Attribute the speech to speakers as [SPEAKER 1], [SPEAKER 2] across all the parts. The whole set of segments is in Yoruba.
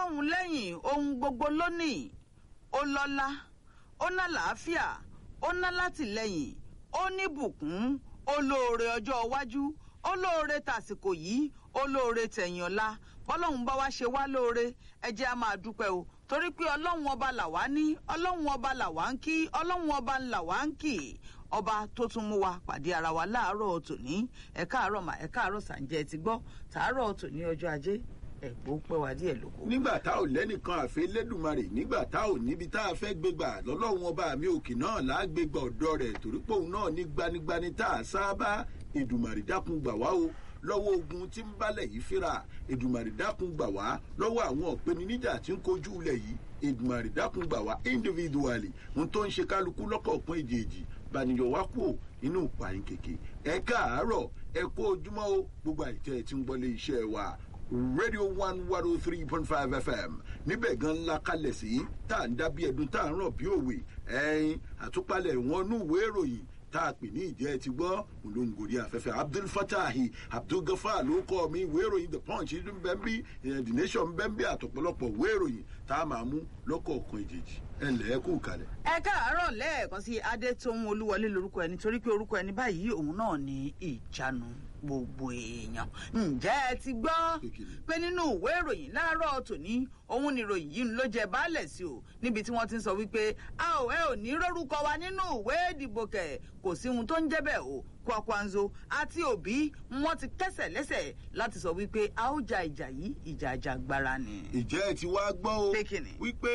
[SPEAKER 1] ọlọ́run lẹ́yìn ohun gbogbo lónìí ó lọ́lá ó ná làáfíà ó ná látìlẹ́yìn ó ní bùkún ó lóore ọjọ́ iwájú ó lóore tàsìkò yìí ó lóore tẹ̀yìn ọ̀la bọ́lọ́run bá wá ṣe wá lóore ẹ jẹ́ á máa dúpẹ́ o torí pé ọlọ́run ọba làwa ní ọlọ́run ọba làwa ń kí ọlọ́run ọba làwa ń kì ọba tó tún mú wa pàdé ara wa láàárọ̀ tòní ẹ káàárọ̀ mà ẹ káàárọ̀ sàǹjẹ́ ti gbọ́ tàárọ̀ tòní ọjọ́ ajé ẹ̀gbọ́n pẹ́ wá díẹ̀ lóko.
[SPEAKER 2] nígbà tá ò lẹ́nìkan àfẹ́ lẹ́dùnmarè nígbà tá ò níbi tá a fẹ́ gbégbà lọ́lọ́run ọba mi òkè náà lágbègbà ọ̀dọ́ rẹ̀ torí pé òun náà ní gbanigbani tá a sábà èdùmarè dákun gbà wá o lọ́wọ́ ogun tí ń bálẹ̀ yìí fínra èdùmarè dákun gbà wá lọ́wọ́ àwọn ọ̀pẹniníjà tí ń kojú ilẹ̀ yìí èdùmarè dákun gbà wá individually ohun tó ń ṣe kálukú lọ́kọ̀ọ̀kan èjèèjì bànìyàn wá kú inú ìpààyàn kèké ẹ káàárọ̀ ẹ kó ojúmọ́ o gbogbo àìtẹ́ ẹ ti ń gbọ́lé iṣẹ́ wa radio one one oh three point five fm níbẹ̀ gan ńlá kalẹ̀ sí tá à ń dá bí ẹdun tá à ń ràn bí òwe ẹyin àtúpalẹ̀ wọn nú ìwé ìròyìn tá a pè ní ìjẹ́ ti gbọ́ olóńgòrí afẹ́fẹ́ abdul fatahi abdul gafar ló kọ́ mi ìwé ìròyìn the punch ní bẹ́ńbí the nation bẹ́ńbí àtọ̀pọ̀lọpọ̀ ìwé ìròyìn tá a máa mú lọ́kọ̀ọ̀kan ìjèjì ẹ̀ ǹlẹ́ kú kalẹ̀.
[SPEAKER 1] ẹ káàárọ̀ lẹ́ẹ̀kan sí adétòun olúwọlé lorúkọ ẹni torí pé orúkọ ẹni báyìí òun náà ní ìjánu gbogbo èèyàn ǹjẹ́ ẹ ti gbọ́ pé nínú ìwé ìròyìn láàárọ̀ tòní òun ni ìròyìn yìí ló jẹ baálẹ̀ sí o níbi tí wọ́n ti ń sọ wípé a ò ẹ ò ní rórúkọ wa nínú ìwé ìdìbò kẹ̀ kò sí ohun tó ń jẹ́ bẹ́ẹ̀ o kwakwanzo àti òbí wọn ti kẹsẹ̀ lẹ́sẹ̀ láti sọ wípé a ó ja ìjà yìí ìjà àjàgbara ni.
[SPEAKER 2] ìjẹ́ ẹ ti wá gbọ́ o
[SPEAKER 1] Pé kíni?
[SPEAKER 2] wípé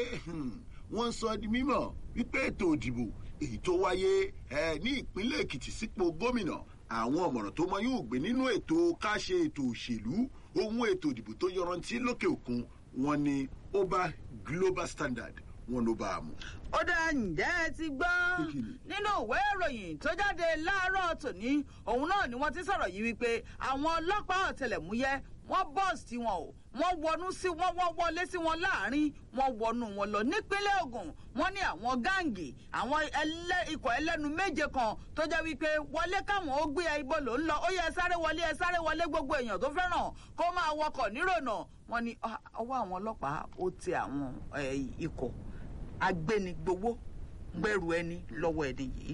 [SPEAKER 2] wọ́n sọ di mímọ̀ wípé ètò ìdìbò èyí tó wáyé ẹ, ní ìpínlẹ̀ èkìtì sípò gómìnà àwọn ọ̀mọ̀ràn tó mọ yóò gbé nínú ètò ká ṣe ètò òṣèlú ohun ètò ìdìbò tó yọrantí lókè òkun wọn ni ó bá global standard wọn ló bá a mú.
[SPEAKER 1] ó dá ǹjẹ́ ẹ ti gbọ́
[SPEAKER 2] Pé kíni?
[SPEAKER 1] nínú ìwé ìròyìn tó jáde láàárọ̀ tòní òun náà ni wọ́n ti sọ̀rọ̀ yìí wípé àwọn ọlọ́pàá ọ̀tẹlẹ̀múyẹ́ wọ́n bọ́ọ̀sì tí wọn o wọ́n wọnú sí wọ́n wọ́n wọlé sí wọn láàrin wọ́n wọnú wọn lọ nípínlẹ̀ ogun wọ́n ní àwọn gáǹgì àwọn ẹlẹ́ ikọ̀ ẹlẹ́nu méje kan tó jẹ́ wípé wọlé káwọn ó gbé ibo ló ń lọ ó yẹ ẹ sáré wọlé ẹ sáré wọlé gbogbo èèyàn tó fẹ́ràn kó máa wọkọ̀ nírònà wọ́n ní ah, ọwọ́ àwọn ọlọ́pàá ó tẹ àwọn eh, ikọ̀ agbénigbowó gbẹrù ẹni lọ́wọ́ ẹni yìí.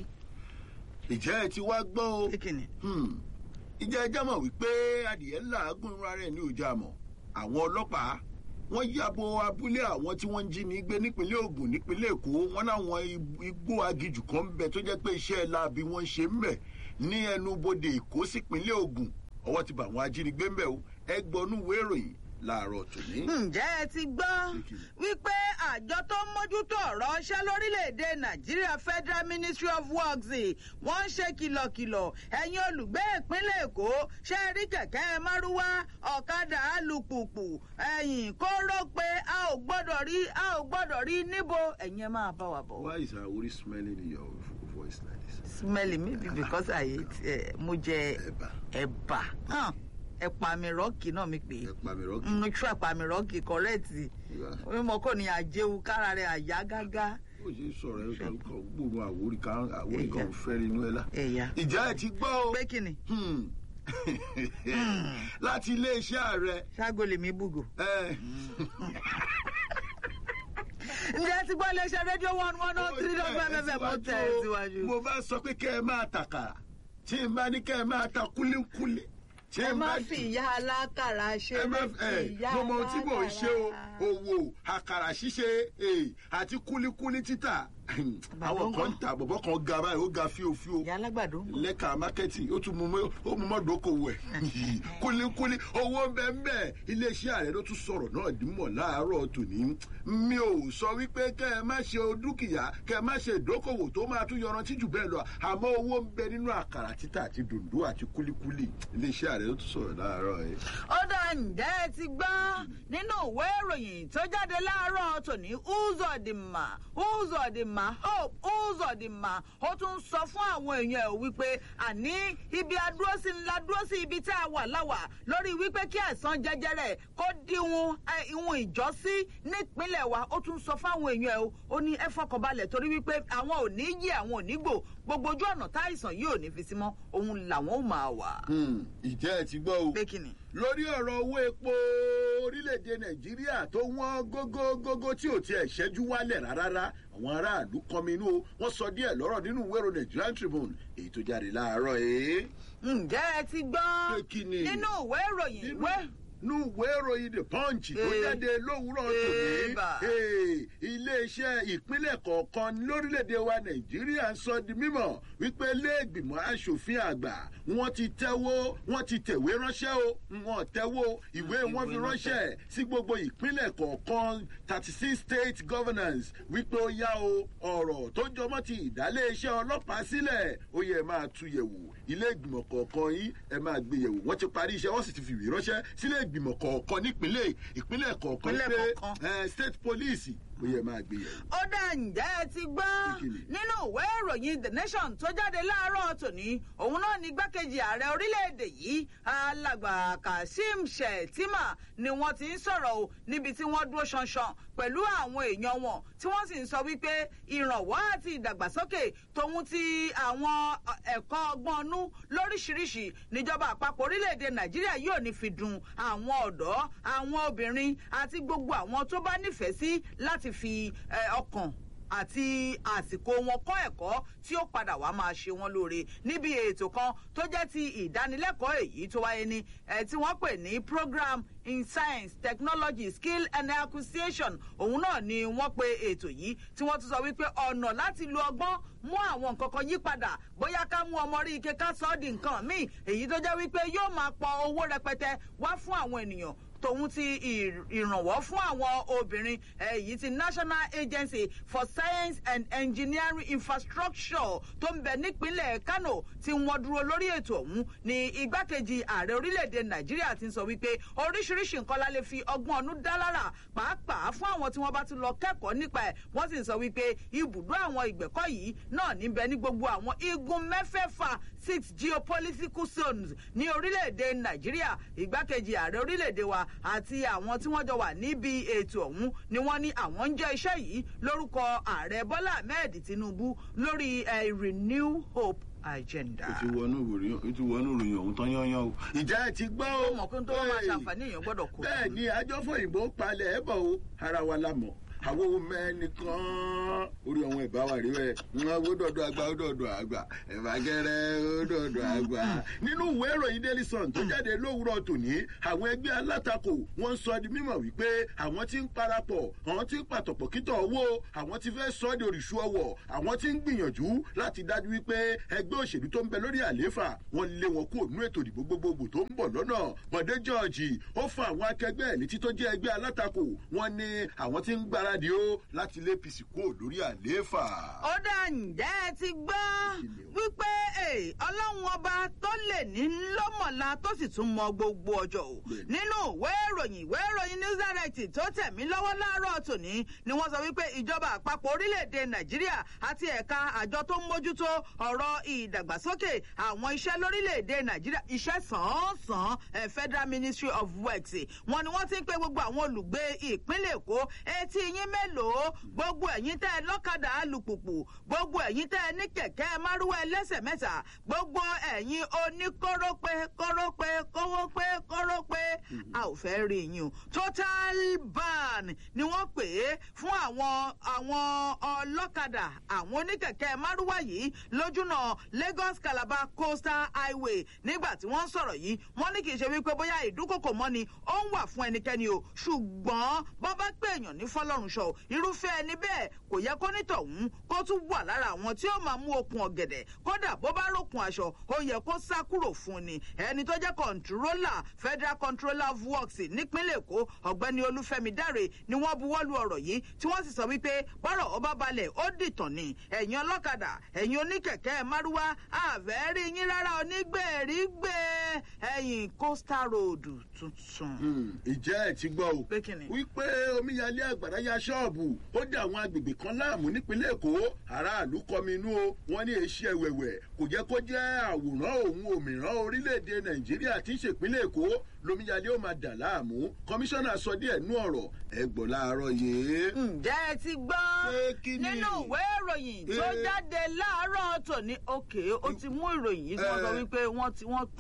[SPEAKER 2] ìjẹ́ ẹ ti wá gbọ́ o
[SPEAKER 1] kíkìnì.
[SPEAKER 2] Hmm. ìjẹ́ ẹjẹ́ mọ̀ wípé adìyẹ làágùn irun rẹ̀ ní ọjà mọ̀ àwọn ọlọ́pàá wọ́n yàbò abúlé àwọn tí wọ́n ń jí ní gbé nípínlẹ̀ ogun nípínlẹ̀ èkó wọn láwọn ib- igbó agijù kan ń bẹ tó jẹ́ pé iṣẹ́ láabi wọ́n ń ṣe ń bẹ̀ ní ẹnubodè èkó sípínlẹ̀ ogun ọwọ́ ti bà àwọn ajínigbé ń bẹ̀ o ẹgbọ́nú ìwé ìròyìn láàárọ̀ tòní.
[SPEAKER 1] ǹjẹ́ ẹ ti gbọ́ wípé àjọ tó ń mójútó ọ̀rọ̀ ọṣẹ́ lórílẹ̀‐èdè nàìjíríà federal ministry of works wọ́n ń ṣe kìlọ̀kìlọ̀ ẹ̀yin olùgbé ìpínlẹ̀ èkó ṣe rí kẹ̀kẹ́ márúwá ọ̀kadà alùpùpù ẹ̀yìn kóró pé a ò gbọ́dọ̀ rí a ò gbọ́dọ̀ rí níbo ẹ̀yin ẹ máa bá wa bọ̀.
[SPEAKER 2] why is her worry smelling in your voice like this.
[SPEAKER 1] smelly maybe because i ate eh, mo jẹ
[SPEAKER 2] ẹ̀bà
[SPEAKER 1] ẹ̀bà hàn, ẹ̀pà mi rọ́ọ̀kì náà mi pè é
[SPEAKER 2] ẹ̀pà mi rọ́ọ̀kì.
[SPEAKER 1] mo tún ẹ̀pà mi rọ́ọ̀kì kọ́rẹ́ẹ̀tì mímọ kò ní àjẹwò kára rẹ̀ àyá gágá.
[SPEAKER 2] ó ṣe sọ̀rọ̀ ẹ̀ kan kan gbòòrò àwòrì kan àwòrì kan
[SPEAKER 1] Ẹ̀yà.
[SPEAKER 2] fẹ́ rinú ẹ̀ la.
[SPEAKER 1] ẹ̀yà
[SPEAKER 2] ìjà ẹ̀ ti gbọ́ o.
[SPEAKER 1] pé kí ni
[SPEAKER 2] Hmm. láti iléeṣẹ́ ààrẹ.
[SPEAKER 1] ṣáàgó lèmi bùgò.
[SPEAKER 2] ẹ,
[SPEAKER 1] ǹjẹ́ ti gbọ́ iléeṣẹ́ rédíò one one oh three dot five fm mo tẹ̀ ẹ́ síwájú.
[SPEAKER 2] mo bá sọ pé kẹ́ ẹ máa tàkàrà tí n bá ní kẹ́ ẹ máa ta kúlíkúlí. tí
[SPEAKER 1] ẹ
[SPEAKER 2] n
[SPEAKER 1] má
[SPEAKER 2] bá
[SPEAKER 1] fi ìyá alákàrà ṣe
[SPEAKER 2] ẹ má
[SPEAKER 1] é
[SPEAKER 2] ẹ mo mọ ohun tí mò ń ṣe o owó àkàrà ṣíṣe eh, àti kúlíkúlí títà àwọn kan ń ta bọ̀bọ̀ kan ga báyìí ó ga fíofío
[SPEAKER 1] ìyá alágbàdo.
[SPEAKER 2] lẹ́ka mákẹ́tì ó tún mú mọ́- ó mú mọ́dọ́kọ̀wé ẹ̀ kúlíkúlí owó bẹ́ẹ̀ iléeṣẹ́ ààrẹ ló tún sọ̀rọ̀ náà dímọ̀ láàárọ̀ tòní mi ò sọ wípé kẹ́ ẹ má ṣe dúkìá kẹ́ ẹ má ṣe ìdókòwò tó máa tún yọrantí jù bẹ́ẹ̀ lọ àmọ́ owó ń bẹ nínú àkàrà títà àti dòndó àti kúlíkúlí iléeṣẹ́ ààrẹ ló tún sọ̀rọ̀ láàárọ̀ ẹ̀.
[SPEAKER 1] ó dá ǹjẹ́ ẹ ti gbọ́ nínú ìwé ìròyìn tó jáde láàárọ̀ tòní uzodinma uzodinma hope uzodinma ó tún sọ fún àwọn èèyàn ẹ̀ wípé àní ibi adúrósí ńlá dúró sí ibi tá a wà láwà lórí wípé kí àìsàn jẹjẹrẹ kó díwọn ẹ, ìwọn ìjọsí nípínlẹ̀ wa ó tún sọ fáwọn èèyàn ẹ̀ o ó ní ẹ fọkànbalẹ̀ torí wípé àwọn ò ní yí àwọn ò ní gbò gbogbo ojú ọ̀nà táìsàn yìí ò ní fi sí mọ́ òun làwọn ò máa wà.
[SPEAKER 2] ìjẹ́ ẹ ti gbọ́ o
[SPEAKER 1] pé kí ni.
[SPEAKER 2] lórí ọ̀rọ̀ owó epo orílẹ̀-èdè nàìjíríà tó wọ́n gógógógó tí ò tiẹ̀ ṣẹ́jú wálẹ̀ rárá àwọn aráàlú kọminú o wọ́n sọ díẹ̀ lọ́rọ̀ nínú ìwé ìròyìn nigerian tribune èyí tó jáde láàárọ̀ ẹ̀.
[SPEAKER 1] ǹjẹ́ ẹ ti gbọ́
[SPEAKER 2] Pé kí ni?
[SPEAKER 1] nínú ìwé ìròyìn ìwé
[SPEAKER 2] nínú ìwé ìròyìn the punch tó
[SPEAKER 1] Eh.
[SPEAKER 2] jáde lówùúrọ̀ tòní
[SPEAKER 1] Eba.
[SPEAKER 2] eh, iléeṣẹ́ ìpínlẹ̀ kọ̀ọ̀kan lórílẹ̀‐èdè wa nàìjíríà ń sọ di mímọ̀ wípé iléègbìmọ̀ asòfin àgbà wọ́n ti tẹ́wọ́ wọ́n ti tẹ̀wé ránṣẹ́ o wọ́n tẹ́wọ́ ìwé wọn fi ránṣẹ́ sí gbogbo ìpínlẹ̀ kọ̀ọ̀kan thirty six state governance wípé ó yá o ọ̀rọ̀ tó jọmọ́ ti ìdálé iṣẹ́ ọlọ́pàá sílẹ̀ ó yẹ máa tú yẹ̀wò ilé ìgbìmọ̀ kọ̀ọ̀kan yìí ẹ máa gbé yẹ̀wò wọ́n ti parí iṣẹ́ wọ́n sì ti fi ìwé ránṣẹ́ sílé ìgbìmọ̀ kọ̀ọ̀kan nípínlẹ̀ ìpínlẹ̀ kọ̀ọ̀kan
[SPEAKER 1] Ìpínlẹ̀
[SPEAKER 2] pé
[SPEAKER 1] kọ̀ọ̀kan.
[SPEAKER 2] eh, state police ó yẹ máa gbé yẹ̀wò.
[SPEAKER 1] ó dá ǹjẹ́ ẹ ti gbọ́
[SPEAKER 2] Kí ni?
[SPEAKER 1] nínú ìwé ìròyìn the nation tó jáde láàárọ̀ tòní òun náà ní igbákejì ààrẹ orílẹ̀-èdè yìí alàgbà kazeem shettima ni wọ́n ti ń sọ̀rọ̀ o níbi tí wọ́n dúró ṣanṣan pẹ̀lú àwọn èèyàn wọn tí wọ́n sì ń sọ wípé ìrànwọ́ àti ìdàgbàsókè tòun ti àwọn ẹ̀kọ́ ọgbọ́n ọnú lóríṣiríṣi níjọba àpapọ̀ orílẹ̀-èdè nàìjíríà yóò ní fi dùn àwọn ọ̀dọ́ àwọn obìnrin àti gbogbo àwọn tó bá nífẹ̀ẹ́ sí láti fi eh, ọkàn àti àsìkò wọn kọ́ ẹ̀kọ́ tí ó padà wá máa ṣe wọn lóore níbi ètò kan tó jẹ́ ti ìdánilẹ́kọ̀ọ́ èyí tó wáyé ní ẹ̀ tí wọ́n pè ní program in science technology skill and acquisition òun náà ni wọ́n pe ètò yìí tí wọ́n tún sọ wípé ọ̀nà láti lo ọgbọ́n mú àwọn nǹkan kan yí padà bóyá ká mú ọmọ rí ike ká sọ ọ́ di nǹkan míì èyí tó jẹ́ wípé yóò máa pọ owó rẹpẹtẹ wá fún àwọn ènìyàn tòun ti ì- ìrànwọ́ fún àwọn obìnrin èyí ti national agency for science and engineering infrastructure tó ń bẹ nípínlẹ̀ kano tí wọ́n dúró lórí ètò ọ̀hún ní igbákejì ààrẹ orílẹ̀-èdè nàìjíríà ti ń sọ wípé oríṣiríṣi nǹkan la lè fi ọgbọ́n ọdún dá lára pàápàá fún àwọn tí wọ́n bá ti lọ kẹ́kọ̀ọ́ nípa ẹ̀ wọ́n sì ń sọ wípé ibùdó àwọn ìgbẹ́kọ̀ yìí náà níbẹ̀ ní gbogbo àwọn igun mẹ́fẹ̀ẹ̀fà six geopolitical zones ní orílẹ̀-èdè nàìjíríà ìgbákejì ààrẹ orílẹ̀-èdè wa àti àwọn tí wọ́n jọ wà níbi ètò ọ̀hún ni wọ́n ní àwọn ń jẹ́ iṣẹ́ yìí lórúkọ ààrẹ bọ́lá ahmed tinubu lórí eh, renew hope agenda.
[SPEAKER 2] ó ti wọnú ìròyìn ó ti wọnú ìròyìn ọ̀hún tán yányán o. ìjà ẹ ti gbọ́ o.
[SPEAKER 1] ó mọ̀ pé tó wọ́n máa
[SPEAKER 2] Hey.
[SPEAKER 1] ṣàǹfààní èèyàn gbọ́dọ̀ kó.
[SPEAKER 2] bẹ́ẹ̀ ni àjọfòyìnbó palẹ̀ ẹ̀ bọ̀ o ara wa la mọ̀ àwọn ohun mẹ́nìkan orí ọ̀hún ẹ̀bá wa rí ẹ̀ wọ́n ó dọ̀dọ̀ àgbà ó dọ̀dọ̀ àgbà ẹ̀bà gẹ́rẹ́ ó dọ̀dọ̀ àgbà. nínú ìwé ìròyìn daily sun tó jáde lówùúrọ̀ tòní àwọn ẹgbẹ́ alátakò wọ́n ń sọ di mímọ̀ wípé àwọn ti ń parapọ̀ àwọn ti ń pàtọ̀pọ̀ kítọ̀ owó àwọn ti fẹ́ sọ ọ́ di òrìṣú ọwọ̀ àwọn ti ń gbìyànjú láti dájú wípé ẹgbẹ́ òṣèlú tó ń bẹ lórí àlééfà wọ́n lé wọn kúrò nínú ètò ìdìbò gbogbogbò tó ń bọ̀ lọ́nà bọ̀dé george ó fa àwọn akẹgbẹ́ ẹ̀ létí tó jẹ́ ẹgbẹ́ alátakò wọ́n ní àwọn ti ń gbáradì ó láti lé apc kúrò lórí àlééfà.
[SPEAKER 1] ó dá ǹjẹ́ ẹ ti gbọ́ wípé eh, ọlọ́run ọba tó lè ní lọ́mọ̀lá tó sì tún mọ gbogbo ọjọ́ o
[SPEAKER 2] Bẹ́ẹ̀ni.
[SPEAKER 1] nínú ìwé ìròyìn ìwé ìròyìn news direct tó tẹ̀mí lọ́wọ́ láàárọ̀ tòní ni wọ́n sọ wípé ìjọba àpapọ̀ orílẹ̀-èdè nàìjíríà àti ẹ̀ka àjọ tó ń mójútó ọ̀rọ̀ ìdàgbàsókè àwọn iṣẹ́ lórílẹ̀-èdè nàìjíríà iṣẹ́ sàn-án-sàn eh, federal ministry of works wọn ni wọ́n ti ń pe gbogbo àwọn olùgbé ìpínlẹ̀ èkó etí yín mélòó gbogbo ẹ̀yin tẹ́ ẹ lọ́kadà alùpùpù gbogbo ẹ̀yin tẹ́ ẹ ní kẹ̀kẹ́ márúwá ẹlẹ́sẹ̀ mẹ́ta gbogbo ẹ̀yin oníkórópé kórópé kówópé kórópé a ò fẹ́ rí yín o total ban ni wọ́n pè é fún àwọn àwọn ọlọ́kadà àwọn oníkẹ̀kẹ́ márúwá yìí lójúnà lagos calabar coastal highway nígbà tí wọ́n ń sọ̀rọ̀ yìí wọ́n ní kì í ṣe wípé bóyá ìdúkòkò mọ́ni ó ń wà fún ẹnikẹ́ni o ṣùgbọ́n bọ́ bá pé èèyàn ní fọlọ́run ṣọ irúfẹ́ ẹni bẹ́ẹ̀ kò yẹ kó nítọ̀hún kó tún wà lára àwọn tí ó máa mú okun ọ̀gẹ̀dẹ̀ kódà bó bá rókun aṣọ ó yẹ kó sá kúrò fún ni ẹni tó jẹ́ kọ̀ǹtúrólà federal controller of works nípínlẹ̀ èkó ọ̀gbẹ́ni olúfẹ́mi dáre ni wọ́n buwọ́lu ọ̀rọ̀ yìí tí wọ́n sì sọ wípé bọ́rọ̀ ọba balẹ̀ ó dìtàn ni ẹ̀yin ọlọ́kadà ẹ̀yin oníkẹ̀kẹ́ márúwá àfẹ́rí yín rárá onígbèrígbè ẹ̀yìn coastal road tuntun.
[SPEAKER 2] ìjẹ́ ẹ̀ ti gbọ́ o
[SPEAKER 1] Pé kí ni?
[SPEAKER 2] wípé omíyalé àgbàrá ya ṣọ́ọ̀bù ó dá àwọn agbègbè kan láàmú nípínlẹ̀ èkó aráàlú kọminú o wọ́n ní èsì ẹ̀wẹ̀wẹ̀ kò jẹ́ kó jẹ́ àwòrán òun òmìrán orílẹ̀-èdè nàìjíríà tí ń ṣèpínlẹ̀ èkó lomíyalé ó máa dà láàmú kọmíṣánná sọ díẹ̀ nú ọ̀rọ̀ ẹ gbọ́ láàárọ̀ yìí.
[SPEAKER 1] ǹjẹ́ ẹ ti gbọ́
[SPEAKER 2] Pé kí ni?
[SPEAKER 1] nínú ìwé ìròyìn tó
[SPEAKER 2] Eh.
[SPEAKER 1] jáde láàárọ̀ tòní òkè ó ti mú ìròyìn yìí tí wọ́n sọ
[SPEAKER 2] Eh.
[SPEAKER 1] wípé wọ́n ti wọ́n wọ́n ti kọ̀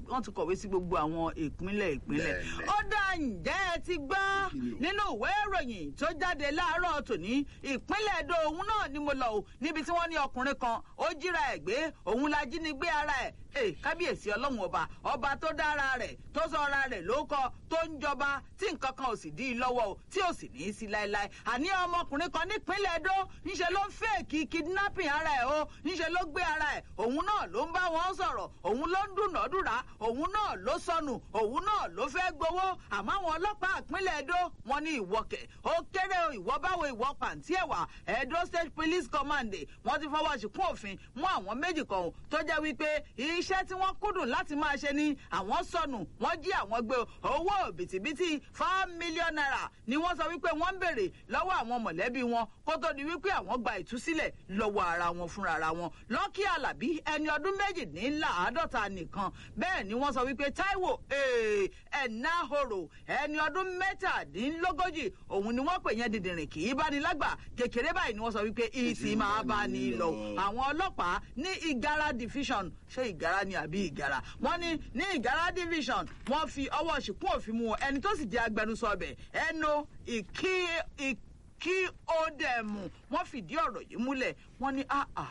[SPEAKER 1] kọ̀wé sí gbogbo àwọn ìpínlẹ̀ ìpínlẹ̀
[SPEAKER 2] Bẹ́ẹ̀ni.
[SPEAKER 1] ó dá ǹjẹ́ ẹ ti gbọ́
[SPEAKER 2] Kí ni o?
[SPEAKER 1] nínú ìwé ìròyìn tó jáde láàárọ̀ tòní ìpínlẹ̀ èdò òun náà ni mo lọ o níbi tí wọ́n ní ọkùnrin kan ó jíra ẹ̀ gbé òun la jí ni gbé ara ẹ̀ ee kábíyèsí ọlọ́run ọba ọba tó dára rẹ̀ tó sọ ara rẹ̀ ló kọ tó ń jọba tí nǹkan kan ò sì dí i lọ́wọ́ o tí ò sì ní í sí láéláé àní ọmọkùnrin kan nípínlẹ̀ èdò níṣẹ́ ló ń fèèkì kidnapping ara ẹ̀ o níṣẹ́ ló gbé ara ẹ̀ òun náà ló ń bá wọn sọ̀rọ̀ òun ló ń dúnàádúrà òun náà ló sọnù òun náà ló fẹ́ gbowó àmọ́ àwọn ọlọ́pàá ìpínlẹ̀ èdò wọn ní ìwọkẹ̀ ó kéré o ìwọ báwo ìwọ pàǹtí ẹ̀wà edo state police command wọ́n ti fọwọ́ síkún òfin mú àwọn méjì kan o tó jẹ́ wípé iṣẹ́ tí wọ́n kúndùn láti máa ṣe ni àwọn sọnù wọ́n jí àwọn gbé o. owó bìtìbìtì five million naira ni wọ́n sọ wípé wọ́n ń béèrè lọ́wọ́ àwọn mọ̀lẹ́bí wọn kó tó di wípé àwọn gba ìtúsílẹ̀ lọ́wọ́ ara wọn fúnra ara wọn lọ́kì alábí ẹni ọdún méjìdínláàádọ́ta nìkan bẹ́ẹ̀ ni wọ́n sọ wípé taiwo eh, ẹ̀náhoro ẹni ọdún mẹ́tàdínlógójì òun ni wọ́n pè yẹn dìndìnrìn kì í bá ní lágbà kékeré báyìí ni wọ́n sọ wípé ìsì máa bá ní lọ àwọn ọlọ́pàá ní ìgara division ṣé ìgara ni àbí ìgara wọ́n ní ní ìgara division wọ́n fi ọwọ́ ṣìkún òfin mu ẹni tó sì jẹ́ agbẹnusọ ọbẹ̀ ẹnu ìkí ìkí kí ó dẹ̀ mú wọ́n fìdí ọ̀rọ̀ yìí múlẹ̀ wọ́n ní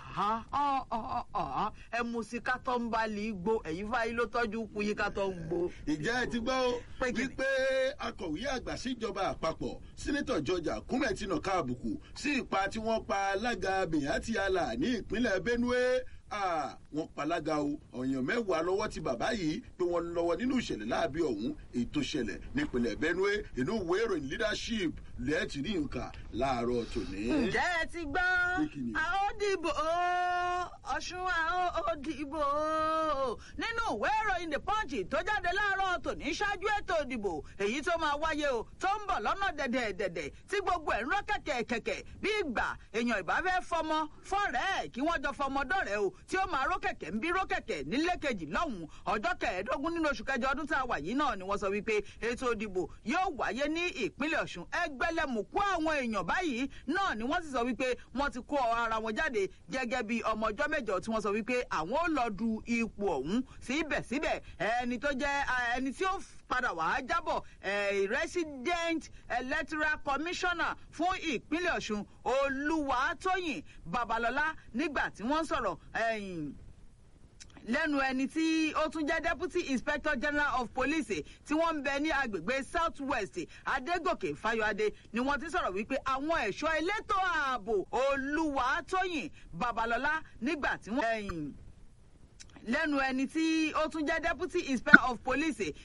[SPEAKER 1] ẹ mú sí kátó ń bá lè gbó ẹ̀yìn fáyé ló tọ́jú kú yí kátó ń gbó.
[SPEAKER 2] ìjẹ́ ẹ ti gbọ́ ó
[SPEAKER 1] Pé kí ni?
[SPEAKER 2] wípé akọ̀wé àgbà síjọba àpapọ̀ sínítọ̀ george akume ti nà ká àbùkù sí ipa tí wọ́n pa alága bìyàntì àlà ní ìpínlẹ̀ benue Ah, wọ́n palága o ọ̀yàn mẹ́wàá lọ́wọ́ ti bàbá yìí pé wọ́n lọ́wọ́ nínú ìṣẹ̀lẹ̀ láàbí ọ̀hún èyí tó ṣẹlẹ̀ nípínlẹ̀ benue inú ìwé ìròyìn leadership lẹ́ẹ̀tì ní nǹkan láàárọ̀ tòní.
[SPEAKER 1] ǹjẹ́ ẹ ti gbọ́
[SPEAKER 2] Pé kí ni?
[SPEAKER 1] a ó dìbò ó, ọ̀ṣun a ó dìbò ó. nínú ìwé ìròyìn the punch tó jáde láàárọ̀ tòní ṣáájú ètò ìdìbò èyí tó máa wáyé o tó ń bọ̀ lọ́nà dẹ̀dẹ̀dẹ̀dẹ̀ tí gbogbo ẹ̀ ń rọ́ kẹ̀kẹ́ kẹ̀kẹ́ bí ìgbà èèyàn ìbá fẹ́ fọmọ fọ́rẹ́ ẹ̀ kí wọ́n jọ fọmọ dọ̀rẹ́ o tí ó máa ró kẹ̀kẹ́ ń bí ró kẹ̀kẹ́ nílé kejì lọ́hùn-ún ọjọ́ kẹẹ̀ẹ́dógún nínú oṣù kẹjọ ọdún tá a wà yìí náà ni wọ́n sọ wípé ètò ìdìbò yóò wáyé ní ìpínlẹ̀ ọ̀ṣun ẹgbẹ́lẹ́mùkú àwọn èèyàn báyìí náà ni wọ́n sì sọ wípé wọ́n ti kó ara wọn jáde gẹ́gẹ́ bí ọmọ ọjọ́ mẹ́jọ tí wọ́n sọ wípé àwọn ò lọ du ipò ọ̀hún síbẹ̀síbẹ̀ ẹni tó jẹ́ ẹni tí ó padà wá jábọ̀ eh, resident electoral commissioner fún ìpínlẹ̀ ọ̀ṣun olúwatóyìn babalọ́lá nígbà tí wọ́n ń sọ̀rọ̀ ẹ̀yìn lẹ́nu ẹni tí ó tún jẹ́ deputy inspector general of police tí wọ́n ń bẹ ní agbègbè south west adégòkè fáyọadé ni wọ́n ti sọ̀rọ̀ wípé àwọn ẹ̀ṣọ́ elétò ààbò olúwatóyìn babalọ́lá nígbà tí wọ́n ẹ̀yìn lẹ́nu ẹni tí ó tún jẹ́ deputy inspector of police